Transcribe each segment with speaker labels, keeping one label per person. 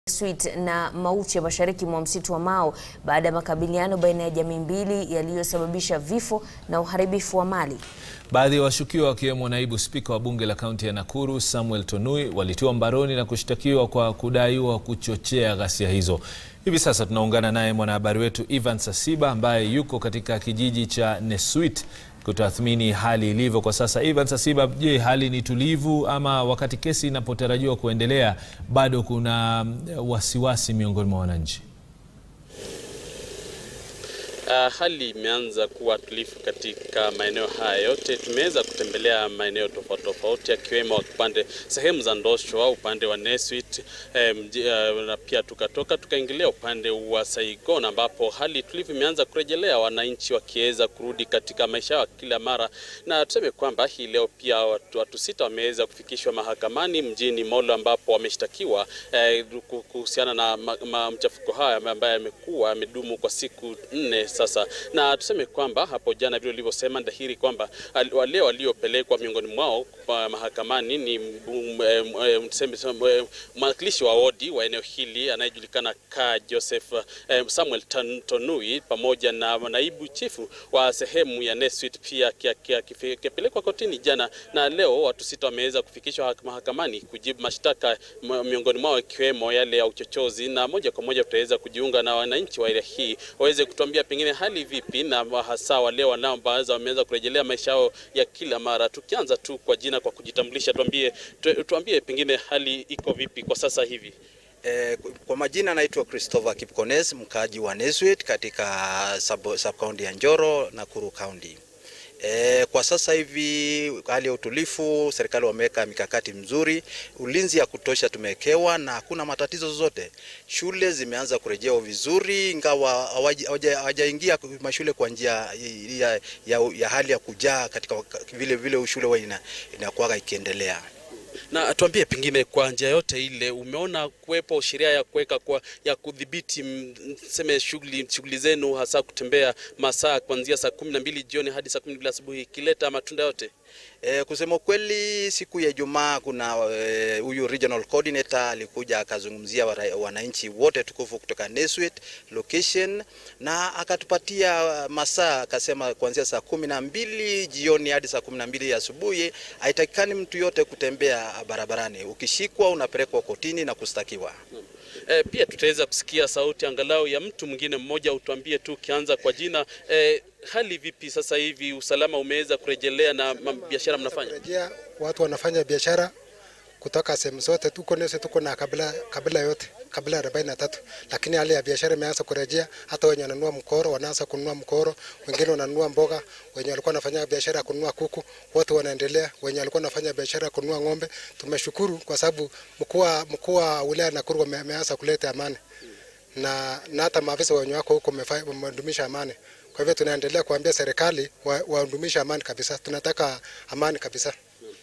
Speaker 1: Sweet na Mauche mashariki mwa msitu wa Mau baada ya makabiliano baina ya jamii mbili yaliyosababisha vifo na uharibifu wa mali.
Speaker 2: Baadhi ya washukiwa wakiwemo naibu spika wa bunge la kaunti ya Nakuru Samuel Tonui walitiwa mbaroni na kushtakiwa kwa kudaiwa kuchochea ghasia hizo. Hivi sasa tunaungana naye mwanahabari wetu Ivan Sasiba ambaye yuko katika kijiji cha Nesuit kutathmini hali ilivyo kwa sasa. Ivan Sasiba, je, hali ni tulivu ama wakati kesi inapotarajiwa kuendelea bado kuna wasiwasi miongoni mwa wananchi?
Speaker 3: Uh, hali imeanza kuwa tulivu katika maeneo haya yote. Tumeweza kutembelea maeneo tofauti tofauti, akiwemo upande sehemu za Ndosho au upande wa Nesuit eh, uh, na pia tukatoka tukaingilia upande wa Saigon ambapo hali tulivu imeanza kurejelea, wananchi wakiweza kurudi katika maisha yao kila mara, na tuseme kwamba hii leo pia watu, watu sita wameweza kufikishwa mahakamani mjini Molo ambapo wameshtakiwa eh, kuhusiana na ma, ma, mchafuko haya ambaye amekuwa amedumu kwa siku nne sasa na tuseme kwamba hapo jana vile ulivyosema dhahiri kwamba wale waliopelekwa miongoni mwao kwa mahakamani ni mwakilishi wa wodi wa eneo hili anayejulikana ka Joseph eh, Samuel Tonui pamoja na naibu chifu wa sehemu ya Nesuit pia akipelekwa kotini jana, na leo watu sita wameweza kufikishwa mahakamani kujibu mashtaka, miongoni mwao ikiwemo yale ya uchochozi, na moja kwa moja tutaweza kujiunga na wananchi wa area hii waweze kutuambia pengine hali vipi na hasa wale wanao baadhi wameweza kurejelea maisha yao ya kila mara. Tukianza tu kwa jina, kwa kujitambulisha, tuambie tu, tuambie pengine hali iko vipi kwa sasa hivi?
Speaker 4: Eh, kwa majina naitwa Christopher Kipkones, mkaaji wa Nesuit katika sub, sub county ya Njoro, Nakuru County. E, kwa sasa hivi hali ya utulivu, serikali wameweka mikakati mzuri, ulinzi ya kutosha tumewekewa na hakuna matatizo zozote. Shule zimeanza kurejea vizuri, ingawa hawajaingia mashule kwa njia ya, ya, ya hali ya kujaa katika vile vile shule huwa ina, inakuwa ikiendelea
Speaker 3: na tuambie pengine kwa njia yote ile umeona kuwepo sheria ya kuweka kwa ya kudhibiti mseme shughuli shughuli zenu hasa kutembea masaa kuanzia saa kumi na mbili jioni hadi saa kumi na mbili asubuhi ikileta matunda yote?
Speaker 4: E, kusema kweli siku ya Ijumaa kuna huyu e, regional coordinator alikuja akazungumzia wananchi wote tukufu kutoka Nesuit location na akatupatia masaa, akasema kuanzia saa kumi na mbili jioni hadi saa kumi na mbili asubuhi haitakikani mtu yote kutembea barabarani. Ukishikwa unapelekwa kotini na kustakiwa.
Speaker 3: E, pia tutaweza kusikia sauti angalau ya mtu mwingine mmoja. Utuambie tu ukianza kwa jina e, hali vipi sasa hivi? Usalama umeweza kurejelea na biashara mnafanya?
Speaker 5: Kurejea, watu wanafanya biashara kutoka sehemu zote, tuko nese, tuko na kabila, kabila yote kabila arobaini na tatu, lakini hali ya biashara imeanza kurejea. Hata wenye wananunua mkoro wanaanza kununua mkoro, wengine wananunua mboga, wenye walikuwa wanafanya biashara ya kununua kuku wote wanaendelea, wenye walikuwa wanafanya biashara ya kununua ng'ombe. Tumeshukuru kwa sababu mkuu wa wilaya Nakuru ameanza kuleta amani na, na hata maafisa wenye wako huko wamedumisha amani. Kwa hivyo tunaendelea kuambia serikali wadumishe wa amani kabisa, tunataka amani kabisa.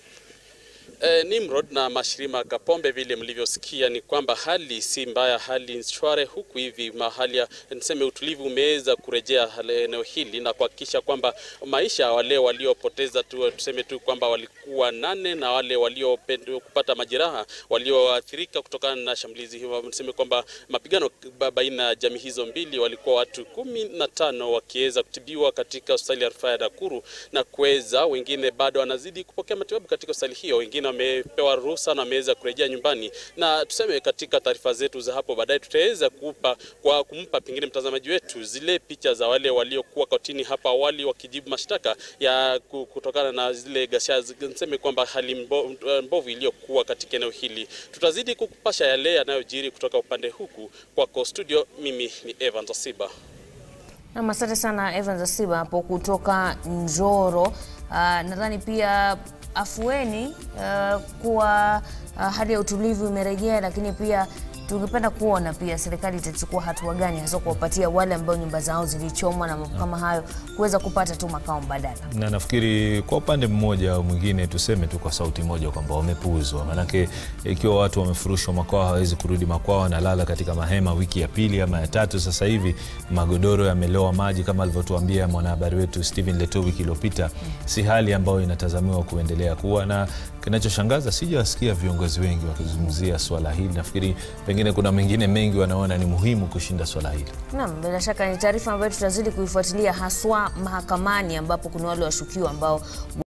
Speaker 3: E, Nimrod na Mashirima Kapombe, vile mlivyosikia ni kwamba hali si mbaya, hali shwari huku hivi mahali ya niseme utulivu umeweza kurejea eneo hili na kuhakikisha kwamba maisha wale waliopoteza tu, tuseme tu kwamba walikuwa nane na wale waliopata majeraha walioathirika kutokana na shambulizi hilo, niseme kwamba mapigano baina ya jamii hizo mbili walikuwa watu kumi na tano wakiweza kutibiwa katika hospitali ya rufaa ya Nakuru na kuweza wengine bado wanazidi kupokea matibabu katika hospitali hiyo, wengine wamepewa ruhusa na wameweza kurejea nyumbani, na tuseme katika taarifa zetu za hapo baadaye tutaweza kupa kwa kumpa pengine mtazamaji wetu zile picha za wale waliokuwa kotini hapa awali wakijibu mashtaka ya kutokana na zile ghasia, niseme kwamba hali mbo, mbovu iliyokuwa katika eneo hili. Tutazidi kukupasha yale yanayojiri kutoka upande huku. Kwako studio, mimi ni Evan Zasiba.
Speaker 1: Na asante sana Evan Zasiba hapo kutoka Njoro. Uh, nadhani pia afueni uh, kuwa uh, hali ya utulivu imerejea, lakini pia tungependa kuona pia serikali itachukua hatua gani hasa kuwapatia wale ambao nyumba zao zilichomwa na mambo kama hayo kuweza kupata tu makao mbadala.
Speaker 2: Na nafikiri kwa upande mmoja au mwingine tuseme tu kwa sauti moja kwamba wamepuuzwa, maanake ikiwa watu wamefurushwa makwao hawawezi kurudi makwao, wanalala katika mahema wiki ya pili ama ya tatu. Sasa hivi magodoro yamelowa maji kama alivyotuambia mwanahabari wetu Stephen Leto wiki iliyopita. Si hali ambayo inatazamiwa kuendelea kuwa na kinachoshangaza sijawasikia viongozi wengi wakizungumzia swala hili. Nafikiri pengine kuna mengine mengi wanaona ni muhimu kushinda swala hili.
Speaker 1: Naam, bila shaka ni taarifa ambayo tutazidi kuifuatilia haswa mahakamani ambapo kuna wale washukiwa ambao